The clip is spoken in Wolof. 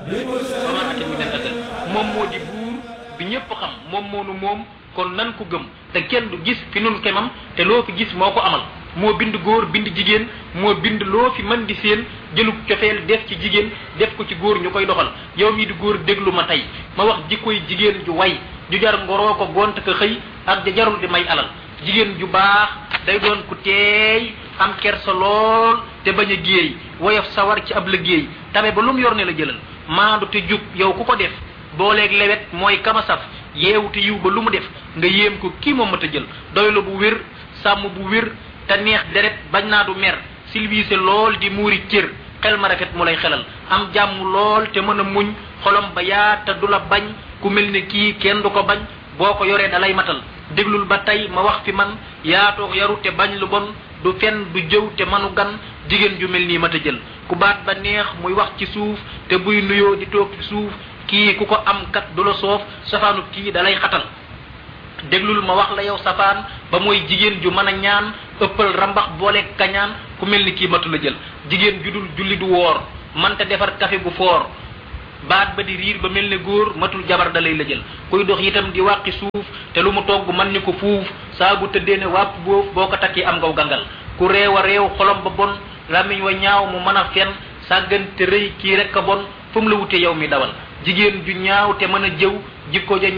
ba ma ate mi nen asal moom moo di buur bi ñëpp xam moom moonu moom kon nan ko gëm te kenn du gis fi nun kemam te loo fi gis moo ko amal moo bind góor bind jigéen moo bind loo fi mën di seen jëlug cofeel def ci jigéen def ko ci góor ñu koy doxal yow mii di góor déglu ma tey ma wax jikkoy jigéen ju way ju jar ngoroo ko gont ko xëy ak ja jarul di may alal jigéen ju baax day doon ku teey am kersa lool te bañ a géey woyof sawar ci ab liggéey tabe ba lu mu yor ne la jëlal maandu te jub yow ku ko def booleeg lewet mooy kama saf yeewu te yiw ba lu mu def nga yéem ko kii moom mat a jël doylu bu wér sàmm bu wér te neex deret bañ naa du mer silwiise lool di muuri cër xel ma rafet mu lay xelal am jàmm lool te mën a muñ xolom ba yaa te du la bañ ku mel ne kii kenn du ko bañ boo ko yoree dalay matal déglul ba tey ma wax fi man yaatoog yaru te bañ lu bon du fen du jëw te manu gan jigéen ju mel nii mat a jël ku baat ba neex muy wax ci suuf te buy nuyoo di toog ci suuf kii ku ko am kat du la soof safaanu kii dalay xatal déglul ma wax la yow safaan ba mooy jigéen ju mën a ñaan ëppal rambax boole kañaan ku mel ni kii matu la jël jigéen ju dul julli du woor manta defar café bu foor baat ba di riir ba mel ne góor matul jabar da lay la jël kuy dox itam di wàqi suuf te lu mu togg man ni ko fuuf saa bu tëddee ne wàpp boof boo ko takkee am ngaw gangal ku réew a réew xolom ba bon lamiñ wa ñaaw mu mën a fen sàggante rëy kii rek a bon fu mu la wute yow mi dawal jigéen ju ñaaw te mën a jëw jikko ja